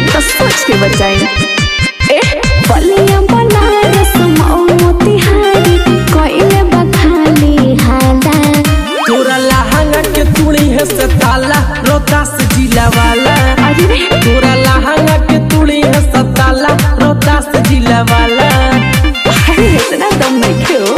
तो सोच के बचाई ए बलिया बनारस मऊ मोतिहारी कोइले बखाली हाला तोरा लहंगा के तुड़ी है से ताला रोहतास जिला वाला अरे रे तोरा लहंगा के तुड़ी है से ताला रोहतास जिला वाला अरे इतना दम नहीं क्यों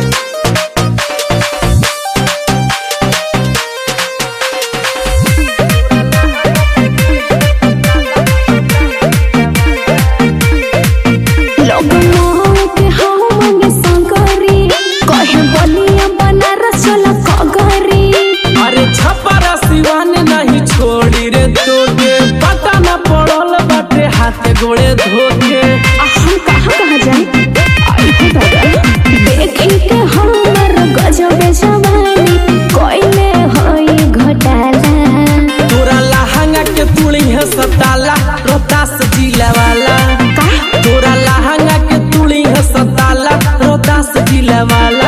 लोग मोह के हम मंगे संगरी कहे बलिया बनारस चला कगरी अरे छपरा सिवान नहीं छोड़ी रे तोके पता न पड़ल बाटे हाथ गोड़े धोके आ हम कहाँ कहाँ जाए आई हो दादा देखी के हमर गजब जवानी कोइले होई घोटाला तोरा लहंगा के तुड़ी है से ताला रोहतास जिला वाला का तोरा लहंगा के तुड़ी है से ताला रोहतास जिला वाला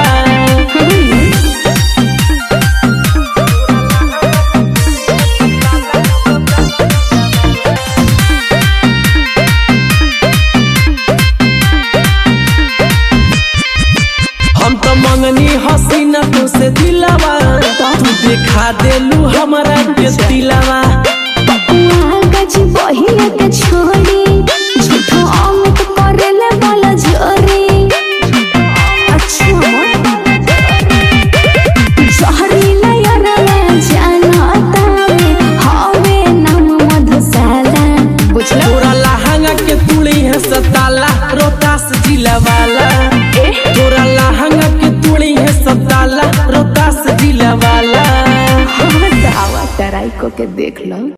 हम तो मंगनी हसीना तो से दिलावा तू देखा देलू हमारा के दिलावा बकुआ गज बहिया के छोड़ी झूठो अमित करेले वाला जोरी अच्छा जहरीला यारवा जानता में हवे नाम मधुशाला बुझला तोरा लहंगा के तुड़ी है से ताला रोहतास जिला वाला ए तोरा लहंगा के तुड़ी है से ताला रोहतास जिला वाला हाँ दावा तराई को के देख लो